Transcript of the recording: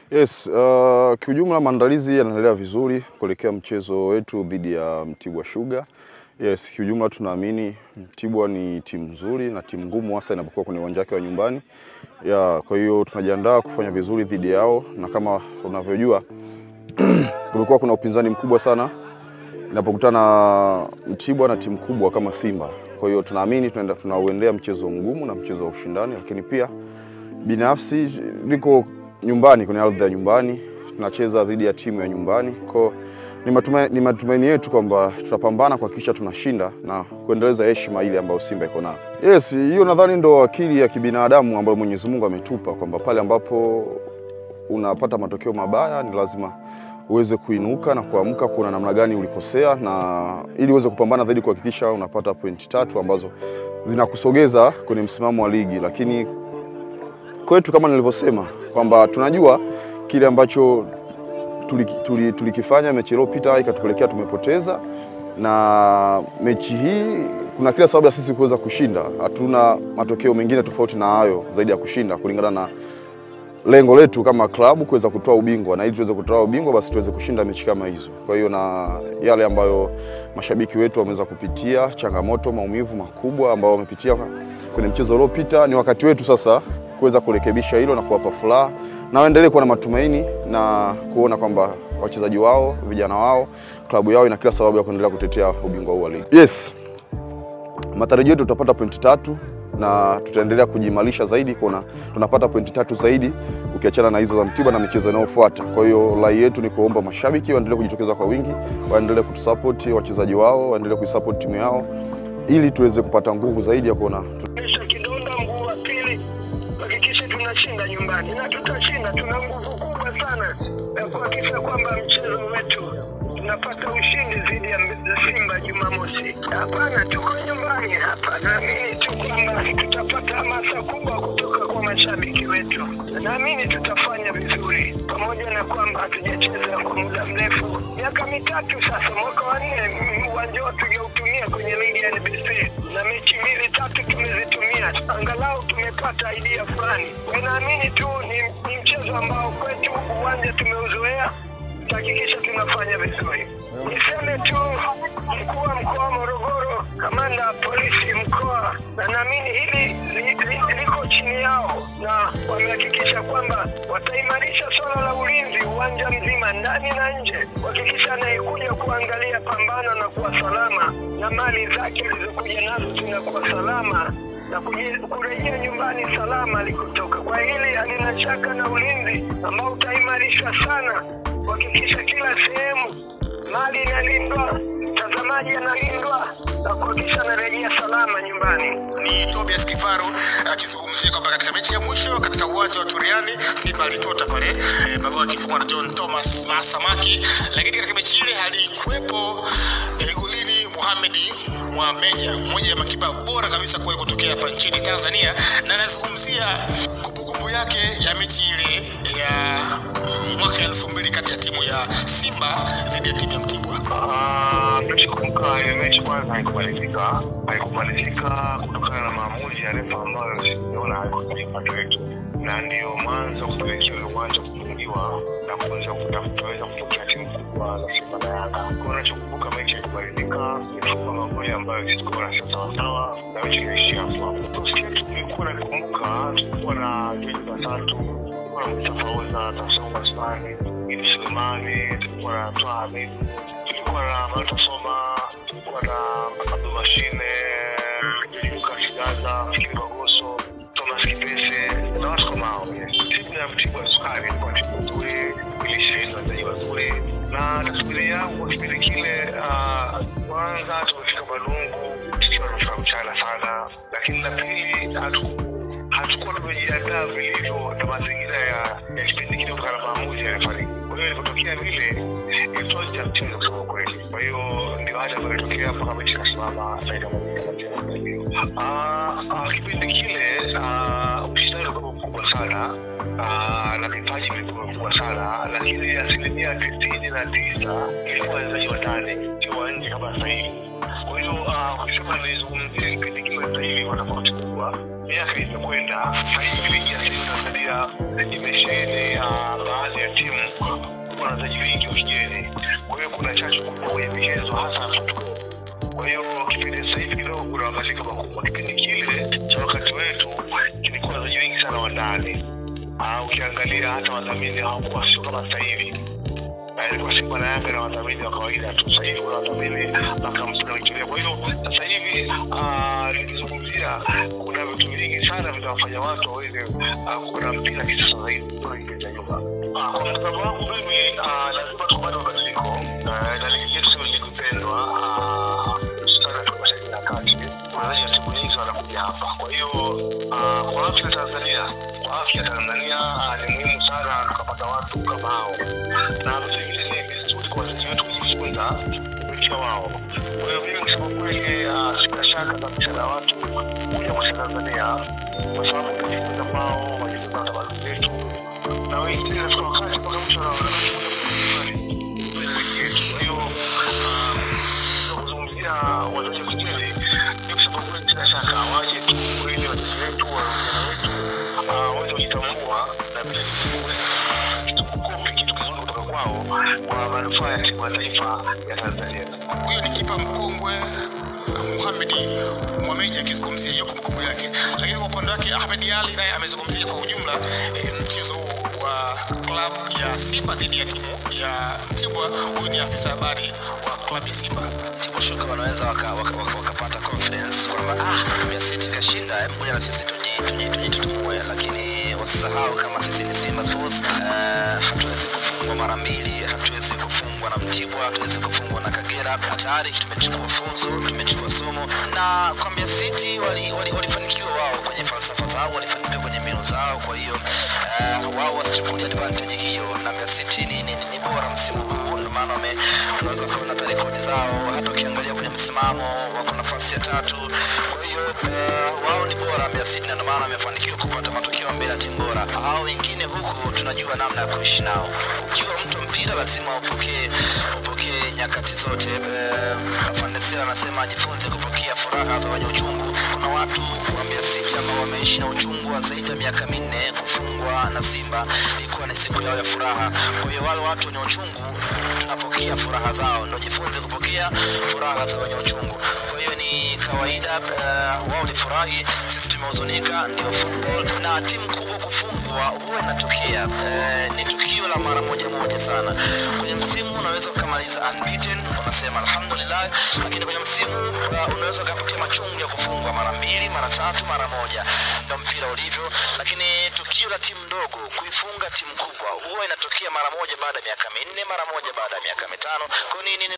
Yes, uh, kiujumla maandalizi yanaendelea vizuri kuelekea mchezo wetu dhidi ya Mtibwa Sugar. Yes, kiujumla tunaamini Mtibwa ni timu nzuri na timu ngumu hasa inapokuwa kwenye uwanja wake wa nyumbani. Ya, kwa hiyo tunajiandaa kufanya vizuri dhidi yao na kama unavyojua kumekuwa kuna upinzani mkubwa sana inapokutana Mtibwa na timu kubwa kama Simba. Kwa hiyo tunaamini tunaenda tunauendea mchezo mgumu na mchezo wa ushindani, lakini pia binafsi niko nyumbani kwenye ardhi ya nyumbani, tunacheza dhidi ya timu ya nyumbani. Kwa ni matumaini, ni matumaini yetu kwamba tutapambana kuhakikisha tunashinda na kuendeleza heshima ile ambayo Simba iko nayo. Yes, hiyo nadhani ndo akili ya kibinadamu ambayo Mwenyezi Mungu ametupa kwamba pale ambapo unapata matokeo mabaya ni lazima uweze kuinuka na kuamka kuona namna gani ulikosea, na ili uweze kupambana zaidi kuhakikisha unapata pointi tatu ambazo zinakusogeza kwenye msimamo wa ligi. Lakini kwetu kama nilivyosema kwamba tunajua kile ambacho tulikifanya tuli, tuli mechi iliyopita ikatupelekea tumepoteza, na mechi hii kuna kila sababu ya sisi kuweza kushinda. Hatuna matokeo mengine tofauti na hayo zaidi ya kushinda kulingana na lengo letu kama klabu kuweza kutoa ubingwa, na ili tuweze kutoa ubingwa basi tuweze kushinda mechi kama hizo. Kwa hiyo na yale ambayo mashabiki wetu wameweza kupitia, changamoto, maumivu makubwa ambao wamepitia kwenye mchezo uliopita, ni wakati wetu sasa kuweza kurekebisha hilo na kuwapa furaha na waendelee kuwa na matumaini na kuona kwamba wachezaji wao, vijana wao, klabu yao ina kila sababu ya kuendelea kutetea ubingwa huu wa ligi. Yes, matarajio yetu tutapata pointi tatu na tutaendelea kujiimarisha zaidi kuona tunapata pointi tatu zaidi ukiachana na hizo za Mtibwa na michezo inayofuata. Kwa hiyo rai yetu ni kuomba mashabiki waendelee kujitokeza kwa wingi, waendelee kutusupport wachezaji wao, waendelee kuisupport timu yao ili tuweze kupata nguvu zaidi ya kuona kidonda mguu wa pili, hakikisha tunashinda nyumbani na tutashinda. Tuna nguvu kubwa sana ya kuhakikisha kwamba mchezo wetu tunapata ushindi dhidi ya Simba Jumamosi. Hapana, tuko nyumbani hapa, naamini tu kwamba tutapata hamasa kubwa kutoka kwa mashabiki wetu. Naamini tutafanya vizuri, pamoja na kwamba hatujacheza kwa muda mrefu, miaka mitatu sasa, mwaka wa nne uwanja wetu tujautumia kwenye ligi ya NBC na mechi mbili tatu tumezitumia, angalau tumepata idea fulani. Naamini tu ni, ni mchezo ambao kwetu uwanja tumeuzoea tutahakikisha tunafanya vizuri. Niseme tu mkuu wa mkoa wa Morogoro, kamanda wa polisi mkoa, na naamini hili li, li, liko chini yao, na wamehakikisha kwamba wataimarisha swala la ulinzi uwanja mzima, ndani na nje, kuhakikisha anayekuja kuangalia pambano na kuwa salama na mali zake alizokuja nazo zinakuwa salama na kurejea nyumbani salama alikotoka. Kwa hili halina shaka na ulinzi ambao utaimarishwa sana kuhakikisha kila sehemu mali inalindwa, mtazamaji analindwa na kuhakikisha anarejea salama nyumbani. Ni Tobias Kifaru akizungumzia kwamba katika mechi ya mwisho katika uwanja wa Turiani Simba alitota pale e, mabao yakifungwa na John Thomas Masamaki, lakini katika mechi ile alikuwepo e, golini Mohamed Mwameja, mmoja ya makipa bora kabisa kuwahi kutokea hapa nchini Tanzania, na anazungumzia kumbukumbu yake ya mechi ile ya mwaka elfu mbili kati ya timu ya Simba dhidi ya timu ya Mtibwa. Nachokumbuka ile mechi kwanza haikumalizika, haikumalizika kutokana na maamuzi ya refa ambayo siona haikuwa upande wetu, na ndiyo mwanzo kupelekea ule uwanja kufungiwa na kuweza kutaweza kupokea timu kubwa za Simba na Yanga. Kwa nachokumbuka mechi haikumalizika, ilifunga magoli ambayo sisi tukaona sio sawasawa, na mechi iliishia hapo. Kikosi chetu tulikuwa nakumbuka, tulikuwa na George Basatu, tulikuwa na Mustafa Oza, Tasonga Spani, Idi Sulemani, tulikuwa na Twaha Hamid, tulikuwa na Malta Soma, tulikuwa na Abdul Mashine, Lucas Gaza, Fikiri Magoso, Thomas Kipese na watu kama hao. Timu ya Mtibwa Sukari ilikuwa timu nzuri, ilisheheni wachezaji wazuri, na taswira yangu kwa kipindi kile, kwanza tumefika Balungu tukiwa tunafika mchana sana, lakini la pili hatukuwa tumejiandaa vilivyo na mazingira ya kipindi kile kutokana na maamuzi ya refari. Kwa hiyo ilipotokea vile ilitoa nje ya mchezo kusema kweli. Kwa hiyo ndio hali ambayo ilitokea mpaka mechi ikasimama faida moja kipindi kile ushindani ulikuwa mkubwa sana na vipaji vilikuwa vikubwa sana, lakini asilimia tisini na tisa ilikuwa wachezaji wa ndani, sio wa nje kama sasa hivi. Kwa hiyo ukisema nizungumzie kipindi kile sasa hivi kwa tofauti kubwa, miaka imekwenda, sasa hivi ligi ya sasa Tanzania imesheheni baadhi ya wachezaji wengi wa kigeni, kwa hiyo kuna chachu kubwa kwenye michezo hasa football. Kwa hiyo kipindi sasa hivi kidogo kuna mabadiliko makubwa. Kipindi kile cha wakati wetu kilikuwa wachezaji wengi sana wa ndani. Ah, ukiangalia hata wadhamini hawakuwa sio kama sasa hivi na ilikuwa Simba na Yanga na wadhamini wa kawaida tu. Sasa hivi kuna wadhamini mpaka mpira unaingilia. Kwa hiyo sasa hivi ah, nikizungumzia kuna vitu vingi sana vinawafanya watu waweze ah, kuona mpira kisasa zaidi kuliko kipindi cha nyuma. Ah, Kwa mtazamo wangu mimi ah, lazima tukubali mabadiliko Eh, na ligi yetu sio ligi pendwa ah, hususani katika mashariki ya kati. Wachezaji wa timu nyingi wanakuja hapa. Kwa hiyo ah, kwa afya ya Tanzania, kwa afya ya Tanzania ah, ni muhimu sana tukapata watu kama hao na vile vile ni vizuri kwa wazazi wetu kujifunza kupitia wao. Kwa hiyo mimi kusema kweli, ah, sina shaka kabisa na watu kuja kucheza Tanzania kwa sababu kujifunza kwao, wajifunza na tamaduni zetu, na wengine inafika wakati mpaka mwisho wanaona ligi yetu. Kwa hiyo ah, kuzungumzia wazazi wa kigeni, ni kusema kweli, sina shaka waje tu ili wazazi wetu wa vijana wetu ah, waweze kujitambua na vile vile kitu kukopi kitu kizuri kutoka kwao kwa manufaa ya timu ya taifa ya Tanzania. huyo ni kipa mkongwe Mohamed Mohamed akizungumzia hiyo kumbukumbu yake, lakini kwa upande wake Ahmed Ali naye amezungumzia kwa ujumla eh, mchezo huu wa klabu ya Simba dhidi ya timu ya Mtibwa. Huyu ni afisa habari wa klabu ya Simba. Timu Sugar wanaweza wakapata waka, waka, wakapata confidence kwamba ah, Mbeya City kashinda, hebu ngoja na sisi tuji- tuji- tujitutumue, lakini wasisahau kama sisi ni Simba Sports. Uh, hatuwezi kufungwa mara mbili, hatuwezi kufungwa na Mtibwa, hatuwezi kufungwa na Kagera. Tayari tumechukua funzo, tumechukua somo, na kwa Mbeya City wali- wali- walifanikiwa wao kwenye falsafa zao, walifanikiwa kwenye mbinu zao. Kwa hiyo uh, wao wasichukulia advantage hiyo, na Mbeya City ni, ni, ni bora msimu huu, ndio maana wame- unaweza kuona hata rekodi zao, hata ukiangalia kwenye msimamo wako nafasi ya tatu. Kwa hiyo uh, wao ni bora Mbeya City, na ndio maana wamefanikiwa kupata matokeo mbele ya timu bora. Hao wengine huku tunajua namna ya kuishi nao. Ukiwa mtu wa mpira lazima upokee upokee nyakati zote. Uh, Fandesela anasema ajifunze kupokea furaha za wenye uchungu. Kuna watu wa Mbeya City ambao wameishi na uchungu wa zaidi ya miaka minne kufungwa na Simba, ilikuwa ni siku yao ya furaha. Kwa hiyo wale watu wenye uchungu tunapokea furaha zao, ndio jifunze kupokea furaha za wenye uchungu. Kwa hiyo ni kawaida, uh, wao walifurahi, sisi tumehuzunika, ndio football. Na timu kubwa kufungwa huwa inatokea, uh, ni tukio la mara moja moja sana. Kwenye msimu unaweza ukamaliza unbeaten, unasema alhamdulillah, lakini kwenye msimu uh, unaweza ukapitia machungu ya kufungwa mara mbili, mara tatu, mara moja. Ndio mpira ulivyo, lakini tukio la timu ndogo kuifunga timu kubwa huwa inatokea mara moja baada ya miaka minne, mara moja baada ya miaka mitano. Kwa hiyo ni, ni,